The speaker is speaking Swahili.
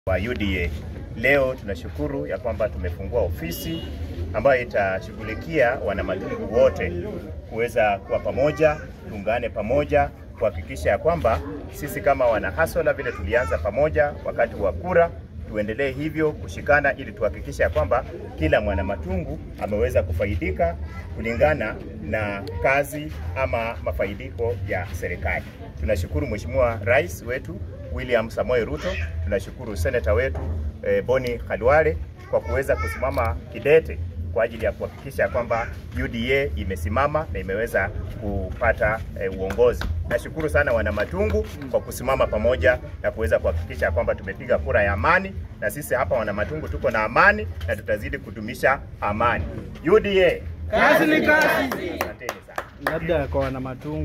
wa UDA. Leo tunashukuru ya kwamba tumefungua ofisi ambayo itashughulikia wanamatungu wote kuweza kuwa pamoja, tuungane pamoja kuhakikisha ya kwamba sisi kama wana Hasola vile tulianza pamoja wakati wa kura tuendelee hivyo kushikana ili tuhakikishe ya kwamba kila mwanamatungu ameweza kufaidika kulingana na kazi ama mafaidiko ya serikali. Tunashukuru Mheshimiwa Rais wetu William Samoei Ruto, tunashukuru seneta wetu eh, Boni Khalwale kwa kuweza kusimama kidete kwa ajili ya kuhakikisha kwamba UDA imesimama na imeweza kupata eh, uongozi. Nashukuru sana wana Matungu kwa kusimama pamoja na kuweza kuhakikisha kwamba tumepiga kura ya amani, na sisi hapa wana Matungu tuko na amani na tutazidi kudumisha amani. UDA Kazi ni kazi. asanteni sana. Labda kwa wana matungu